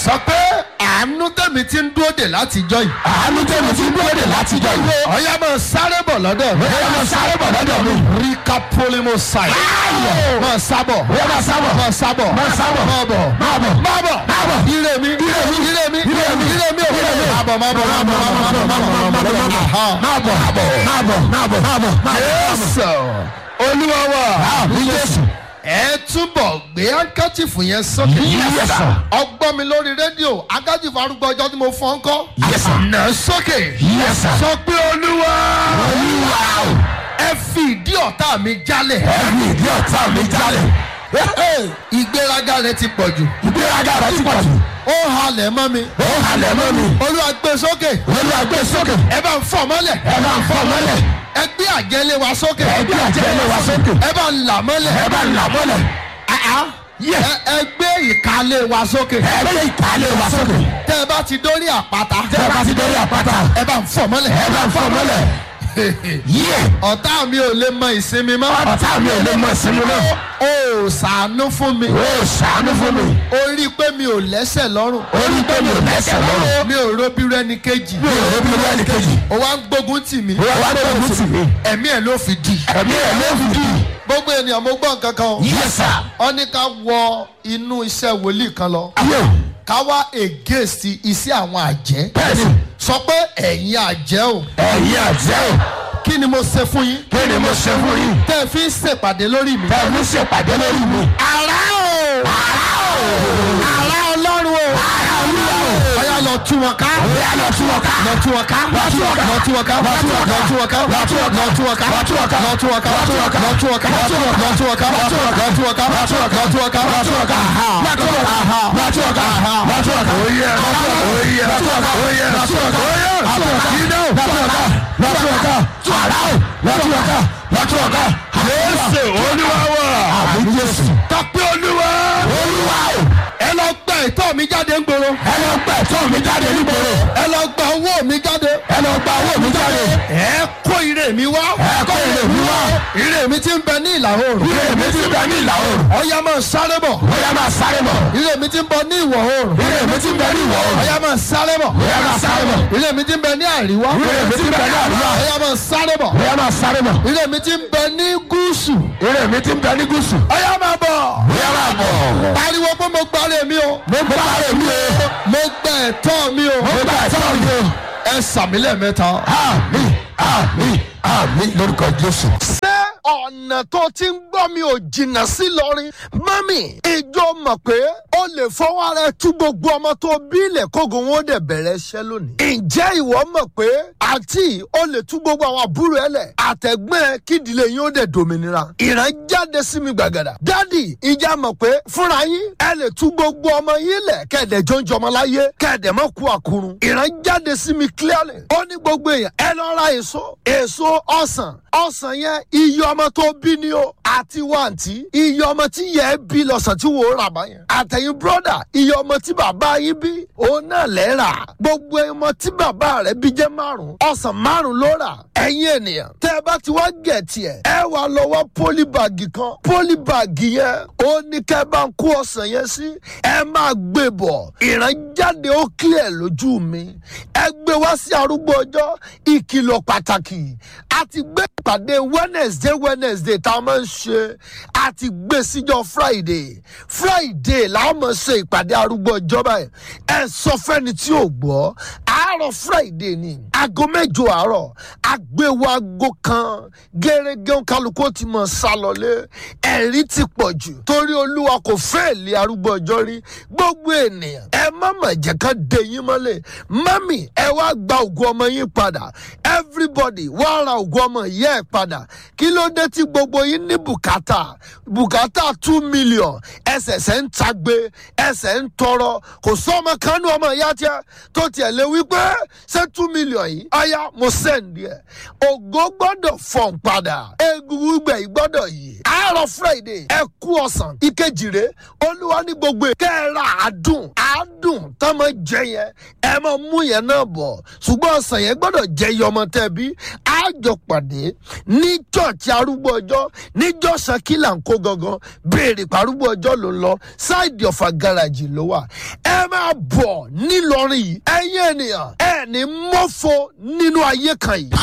sọ pé àánú tẹ̀mí ti ń dúró dè látijọ́ yìí. àánú tẹ̀mí ti dúró dè látijọ́ yìí. ọ̀yá máa sáré bọ̀ lọ́dọ̀ mi. bóyá máa sáré bọ̀ lọ́dọ̀ mi. ríkà pólímù sáì. Ayọ̀. máa sábọ̀. bóyá máa sábọ̀. máa sábọ̀. máa sábọ̀. máa bọ̀. máa bọ̀. máa bọ̀. máa bọ̀. ire mi. ire mi. ire mi. Ire mi. ire mi. Ire mi. máa bọ̀ máa bọ̀ máa bọ̀ máa bọ̀ máa bọ̀ máa bọ̀ máa bọ̀. Aha. máa bọ̀ máa bọ̀ máa bọ̀ máa bọ̀ máa bọ̀. Jésù olúwa wa. àmì Jésù. ẹ túbọ̀ gbé hankachifu yẹn sókè. Yes, sir. ọgbọ́n mi lórí rédíò hankachifu arúgbó ọjọ́ tí mo fọ́n kọ́. Yes, sir. nà sókè. Yes, sir. sọ pé olúwa olúwa o. ẹ fi ìdí ọ̀tá mi jálẹ̀. ẹ̀mí ìdí ọ̀tá mi jálẹ̀. ìgbéraga rẹ ti pọ̀ jù. ìgbéraga rẹ̀ ti pọ̀ jù. ó halẹ̀ mọ́ mi. ó halẹ̀ mọ́ mi. olúwa gbé sókè. olúwa gbé sókè. ẹ bá ń fọ́ mọ́lẹ̀. ẹ bá ń fọ́ mọ́lẹ̀. ẹ gbé àjẹlé wa sókè. ẹ gbé àjẹlé wa sókè. ẹ bá ń là mọ́lẹ̀. ẹ bá ń là mọ́lẹ̀. Yes. ẹ ẹ gbé ìkálé wa sókè. ẹ gbé ìkàlẹ̀ wa sókè. tẹ́ ẹ bá ti dórí àpáta. tẹ́ ẹ bá ti dórí àpáta. ẹ bá ń fọ́ mọ́lẹ̀. ẹ bá ń fọ́ mọ́lẹ̀. yíyẹ. ọ̀tá mi ò lè mọ ìsinmi mọ́. ọ̀tá mi ò lè mọ ìsinmi náà. ó ṣàánú fún mi. ó ṣàánú fún mi. ó rí i pé mi ò lẹ́sẹ̀ lọ́rùn. orí pé mi ò lẹ́sẹ̀ lọ́rùn. mi ò róbí rẹ́ni kejì. mi ò rí bí ẹnì kejì. ó wá ń gbógun tì mí. ó wá gbógun tì mí. ẹ̀mí ẹ̀ ló fi di. ẹ̀mí ẹ̀ ló fi dì. gbogbo ènìyàn mo gbọ́ nǹkan kan o. Yes, sir. ó ní ká wọ inú iṣẹ́ wòlíì kan lọ. ayé o. ká wá against iṣẹ́ àwọn àjẹ́. bẹ́ẹ̀ni sọ pé ẹ̀yin àjẹ́ o. ẹ̀yin àjẹ́ o. kí ni mo ṣe fún yín. kí ni mo ṣe fún yín. tẹ́ ẹ fi ń ṣèpàdé lórí mi. bẹ́ẹ̀ mi ṣèpàdé lórí mi. àrá o. àrá o. àrá ọlọ́run o. àrá olúwa o. ọ̀yá lọ tú wọn ká. bóyá lọ tún wọn ká. lọ tú wọn ká. Lọ tú wọn ká. lọ tú wọn ká. Lọ tú wọn ká. lọ tú wọn ká. Lọ tú wọn ká. lọ tú wọn ká. Lọ tú wọn ká. lọ tú wọn ká. Lọ tú wọn ká. lọ tú wọn ká. Lọ tú wọn ká. lọ tú wọn ká. Lọ tú wọn ká. lọ tú wọn ká. Lọ tú wọn ká. lọ tú wọn ká. Lọ tú wọn ká. Lọ tú wọn ká. Lọ tú wọn ká. Lọ tú wọn ká. Oyè. Oyè. Lọ tú wọn ká. Oyè. Lọ tú wọn ká. Oyè. Lọ tú wọn ká. Iná. Lọ tú wọn ká. Lọ tú wọn ká. Àrá o. Lọ tú wọn ká. Lọ tú wọn ká. Jésù olúwa wà. Àmì Jésù. Tọ́pẹ́ olúwa. Olúwa o. Ẹ lọ gba ìtọ́ mi jáde ń gbòòrò. Ẹ lọ gbà ẹ̀tọ́ mi jáde nígboro. Ẹ lọ gba owó mi jáde. Ẹ lọ gba owó mi jáde. Ẹ kó ire mi wá. Ẹ kó èrè mi wá. Ire mi ti ń bẹ ní ìlà oòrùn. Ire mi ti bẹ ní ìlà oòrùn. Ọya máa sáré bọ̀. Bóyá máa sáré bọ̀. Ire mi ti ń bọ ní ìwọ̀ oòrùn. Ire mi ti bẹ ní ìwọ̀ oòrùn. Ọya máa sáré bọ̀. Bóyá máa sáré bọ̀. Ire mi ti ń bẹ ní àríwá. Ire mi ti bẹ ní àríwá. Ọya máa sáré bọ̀. Bóyá máa sáré bọ̀. Ire mi ti ń bẹ ní gúúsù. Ire mi ti bẹ ní gúúsù. Ọya máa bọ̀. Bóyá máa bọ̀. Pariwo pé mo gbáre mi o. Mo gbà rẹ̀ mi o. Mo gbẹ ẹ̀tọ́ mi o. Mo gbà ẹ̀tọ́ mi o. Ẹ sàmì lẹ́ẹ̀mẹ́ta. Àmì àmì àmì lórúkọ Jésù. ṣé ọ̀nà tó ti ń gbọ́ mi ò jìnnà sí lọ́rin mọ́mì ìjọ mọ̀ pé ó lè fọwọ́ ara ẹ tú gbogbo ọmọ tó bí ilẹ̀ kógo wọn ó dẹ̀ bẹ̀rẹ̀ iṣẹ́ lónìí. ǹjẹ́ ìwọ mọ̀ pé àǹtí ó lè tú gbogbo àwọn àbúrò ẹ lẹ̀ àtẹ̀gbọ́n ẹ kídìlé yín ó dẹ̀ dòmìnira. ìran jáde sí mi gbàgàdà. dádì ìjà mọ̀ pé fúnra yín ẹ lè tú gbogbo ọmọ yín lẹ̀ kẹ̀dẹ̀ jọ ń jọmọ láyé kẹ̀dẹ̀ mọ́ kú àkúrun. ìran jáde sí mi clearly. ó ní gbogbo èèyàn ẹ lọ ra èso èso ọsàn ọsàn yẹn iye ọmọ tó bí ni o àti wàǹtí iye ọmọ tí yẹ ẹ bí lọ́sàn tí wò ó rà bá yẹn àtẹ̀yìn bírọ́dà iye ọmọ tí bàbá yín bí òun náà lẹ́ rà gbogbo ọmọ tí bàbá rẹ̀ bí jẹ́ márùn ọsàn márùn ló rà ẹ̀yin ènìyàn tẹ́ ẹ bá ti wá gẹ̀ tiẹ̀ ẹ wà lọ́wọ́ pólíbàgì kan pólíbàgì yẹn ó ní kẹ́ bá ń kó ọsàn yẹn sí ẹ máa gbé bọ̀ ìrànjáde ó kílẹ̀ lójú mi ẹ gbé wá sí arúgbó ọjọ́ ìkìlọ̀ pàtàkì a ti gbé ìpàdé wednesday wednesday tá a máa ń ṣe a ti gbé síjọ friday friday la máa ṣe ìpàdé arúgbó ọjọ́ báyìí ẹ sọ fẹ́ni tí ò gbọ́ àárọ̀ friday ni aago mẹ́jọ àárọ̀ àgbéwò aago kan gẹ́gẹ́ kálukú ti mọ̀ sálọlé ẹ̀rí ti pọ̀ jù torí olúwa kò fẹ́ lé arúgbó ọjọ́ rí gbogbo ènìyàn ẹ má mà jẹ́ ká dé yín mọ́lẹ̀ mami ẹ wá gba ògùn ọmọ yín padà everybody wá ra ògùn ọmọ yẹ ẹ padà kí ló dé tí gbogbo yín ní bùkátà bùkátà two million ẹsẹ̀sẹ̀ ń tagbe ẹsẹ̀ ń tọrọ kò sọ́mọ kánú ọmọ ìyá tiẹ̀ tó tiẹ̀ lé wípé ṣé two million yìí ọ̀ya mo sẹ́ǹdì ẹ̀ ògo gbọ́dọ̀ fọ̀n padà egungun gbẹ̀ yìí gbọ́dọ̀ yìí àárọ̀ friday ẹ kú ọ̀sán ìkejì rẹ̀ olúwa ní gbogbo kẹ́ẹ̀rà àádùn àádùn tá máa jẹ yẹn ẹ máa mú yẹn náà bọ̀ ṣùgbọ́n ọ̀sán yẹn gbọ́dọ̀ jẹ iye ọmọ tẹ́ bí á àjọ pàdé ní chọ́ọ̀chì arúgbó ọjọ́ níjọ́ sakila ń kó gangan béèrè parúgbó ọjọ́ ló ń lọ ṣáìdì ọ̀fà gáràjì ló wà ẹ máa bọ̀ nílọrin yìí ẹ̀yin ènìyàn ẹ̀ ní mọ́fọ́ nínú ayé kan yìí.